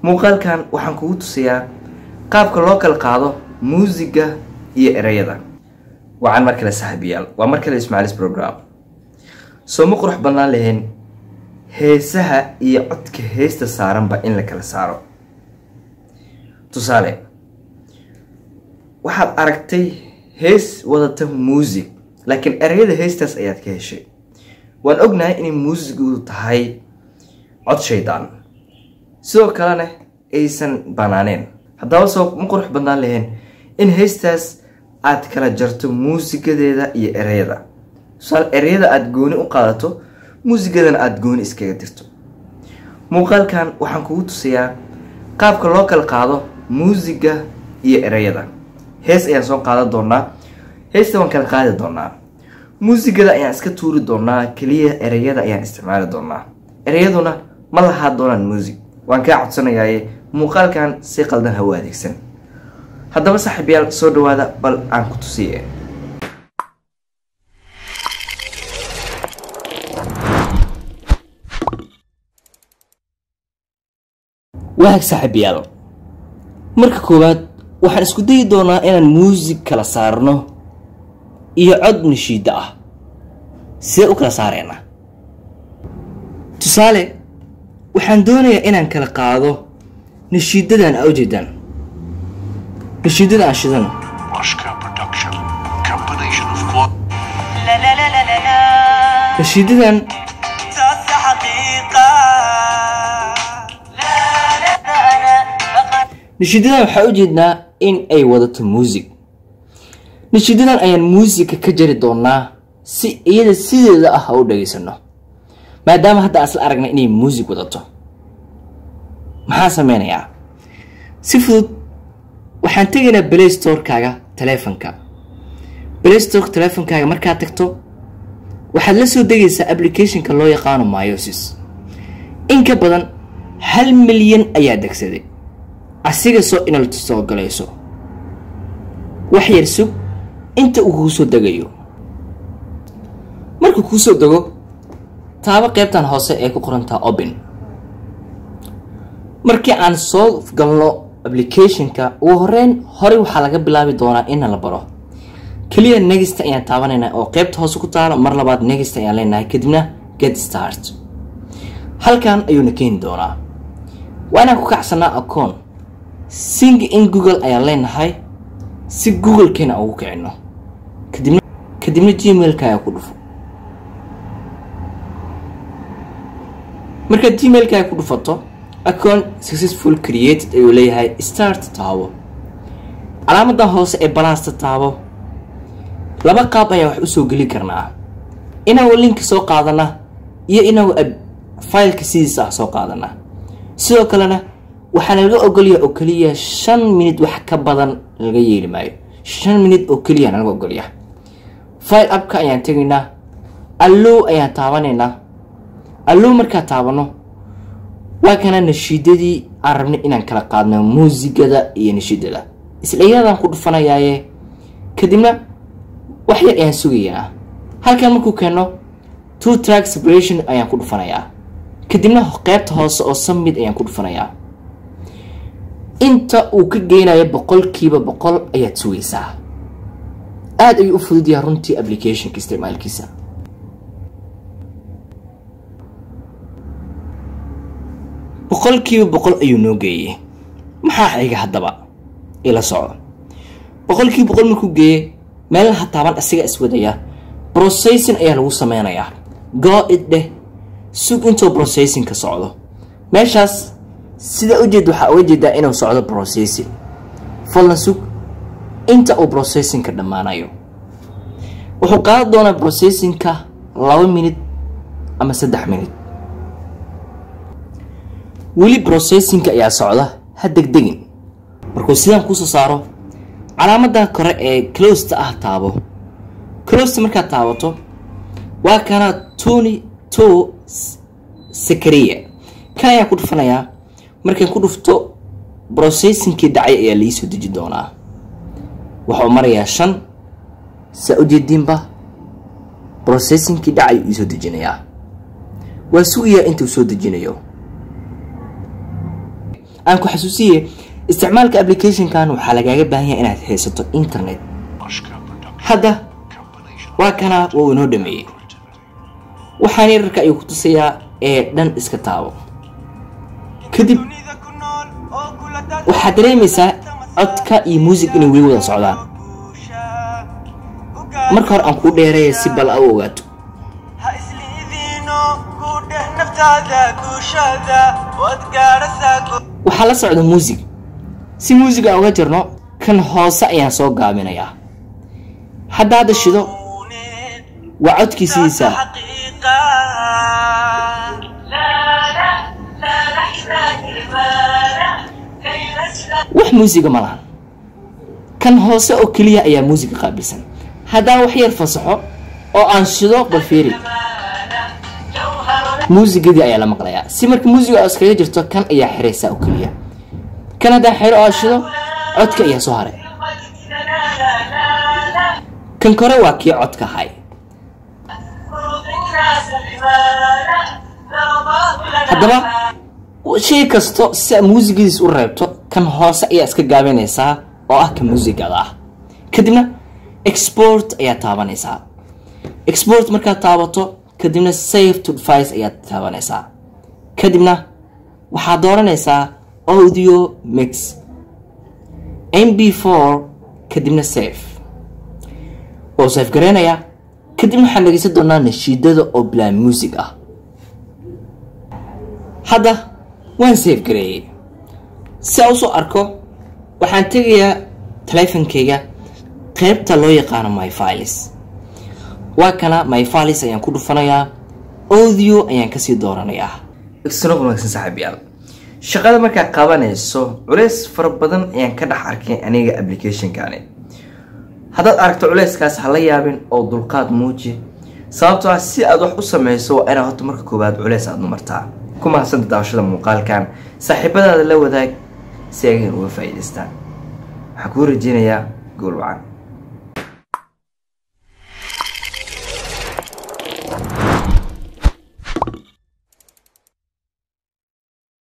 muuqaalkan waxaan kugu tusayaa qaabka loo kala qaado muusiga iyo ereyada wacan mar kale saaxiibayaal waa mar kale ismaacilis program soo ma qurux badnaan lahayn heesaha iyo codka heesta saaranba in la kala saaro tusaale waxaad aragtay hees wadata muusig laakiin ereyada heestaas ayaad ka heshay waan ognahay inay muusigu tahay cod shaydaan sidoo kalena aysan banaaneen haddaba soo ma qurux badnaan lahayn in heestaas aad kala jarto muusigadeeda iyo ereyada tusaale ereyada aada gooni u qaadato muusigadana aada gooni iskaga dirto muuqaalkan waxaan kugu tusayaa qaabka loo kala qaado muusiga iyo ereyada hees ayaan soo qaadan doonaa heesta waan kala qaadi doonaa muusigada ayaan iska tuuri doonaa keliya ereyada ayaan isticmaali doonaa ereyaduna ma lahaa doonaan muusig waan kaa codsanayaaye muuqaalkan si qaldan hawo adeegsan haddaba saaxiibyaal soo dhawaada bal aan ku tusiye waag saaxiibayaal marka koowaad waxaan isku dayi doonaa inaan muusig kala saarno iyo cod nashiidda ah sidee u kala saareenaa tusaale waxaan doonayaa inaan kala qaado nashiidadan aa ujeedaan nashiidada aan shidano Washka Production. Combination of quad. لا لا لا لا لا لا nashiidadan تحس حقيقة لا لا لا لا فقط nashiidadan waxaa ujeednaa in ay wadato muusig nashiidadan ayaan muusiga ka jari doonaa si iyada sideeda ah ha u dhageysano maadaama hadda aan isla aragnay inay muusig wadato maxaa sameynayaa si fudud waxaan tegaynaa play storekaaga taleefanka play store taleefankaaga markaad tagto waxaad la soo degaysaa applicationka loo yaqaano myosis in ka badan hal milyan ayaa degsaday asiga soo inal soo galayso wax yar sug inta uu kuu soo degayo markuu kuu soo dego taabo qeybtan hoose ee ku qorantaa open markii aan soo galno applicationka ugu horeyn horey waxaa laga bilaabi doonaa ina la baro keliya negista ayaan taabanaynaa oo qeybta hoose ku taalo mar labaad negista ayaan leenahay kadibna get start halkan ayuuna keeni doonaa waa inaan ku kacsanaa acoon sing in google ayaan leenahay si google-keena ugu kicino kadibna kadibna gmailka ayaa ku dhufo markaad gmailka ku dhufato account successful created ayuu leeyahay start taabo calaamadan hoose ee balaasta taabo laba qaab ayaan wax usoo geli karnaa inagu linka soo qaadana iyo inagu fileka sidiisa ah soo qaadana sidoo kalena waxaana laga ogolyaha oo keliya shan minute wax ka badan laga yeeli maayo shan minute oo keliya laga ogolyaha file upka ayaan tegaynaa allow ayaan taabanaynaa allow markaa taabano waa kana nashiidadii aan rabnay inaan kala qaadno muusigada iyo nashiidada isla iyadaan ku dhufanayaaye kadibna wax yar ayaan sugayaa halkan markuu keeno two track separation ayaan ku dhufanayaa kadibna qeybta hoose oo summit ayaan ku dhufanayaa inta uu ka geynayo boqolkiiba boqol ayaad sugaysaa aada ayuu u fudud yahay runtii applicationka isticmaalkiisa boqolkiiba boqol ayuu noo geeyey maxaa xiga haddaba ila soco boqolkiiba boqol markuu geeyey meelaha taaban isaga iswadaya processing ayaa lagu sameynayaa go it dheh sug intuu processing ka socdo meeshaas sida ujeed waxaa uga jeedaa inuu socdo processing fadlan sug inta uu processingka dhammaanayo wuxuu qaadan doonaa processingka laba minute ama saddex minute weli processingka ayaa socda ha degdegin markuu sidaan kusoo saaro calaamadan kore ee closta ah taabo closta markaad taabato waa kana tony to sakaria kan ayaan ku dhufanayaa markaan ku dhufto processingkii dhacay ayaa laii deji doonaa waxuu marayaa shan saa ujeediinba processingkii dhacay iisoo dejinayaa waa sugayaa intuu soo dejinayo aan ku xasuusiye isticmaalka applicationkan waxaa lagaaga baahan yahay inaad haysato internet Oshka production. hadda Combination waa kana waa uu inoo dhameeyey waxaan yararka ayuu ku tusayaa ee dhan iska taabo kadib dunida ku nool oo kula dad waxaad dareemaysaa codka iyo muusig inay weli wada socdaan guusha u marka hore aan kuu dheereeya si bal a u ogaato ha isliidiino ku dheh naftaada guushada waad gaadhasaa gu- waxaa la socda muusig si muusig aan uga jirno kan hoose ayaan soo gaabinayaa hadda hadda shido Uuneen waa codkiisiisa xaqiiqa wax muusiga ma lahan kan hoose oo keliya ayaa muusiga qaabilsan haddaan wax yar fasaxo oo aan shido bal fiiri muusigadii ayaa la maqlayaa si marka muusiga oo iskaga jirto kan ayaa xiraysaa oo keliya kan haddaan xiro oo aan shido codka ayaa soo haray kan kore waa kii codka hay haddaba shay kasto si aad muusigadiis u reebto kan hoose ayaa iska gaabinaysaa oo ah ka muusigada ah kadibna export ayaa taabanaysaa export markaad taabato kadibna save to device ayaad taabanaysaa kadibna waxaad dooranaysaa audio mix mb4 kadibna save oo save gareynayaa kadibna waxaan dhegeysan doonaa nashiidada oo bilaa music ah hadda waan save gareeyey si aan usoo arko waxaan tegayaa taleefankayga qeybta loo yaqaano my files waa kana my files ayaan ku dhufanayaa audio ayaan kasii dooranayaa isna wanaagsan saaxiibayaal shaqada markaad qabanayso culeys fara badan ayaan ka dhex arkay aniga applicationkani haddaad aragto culeyskaas ha la yaabin oo dulqaad muuji sababtoo ah si aad wax u sameyso waa inaad horta marka koowaad culeys aad numartaa ku mahadsanta daawashada muuqaalkan saaxiibadaada la wadaag si ay uga faa'iidaystaan waxaan kuu rajeynayaa gool wacan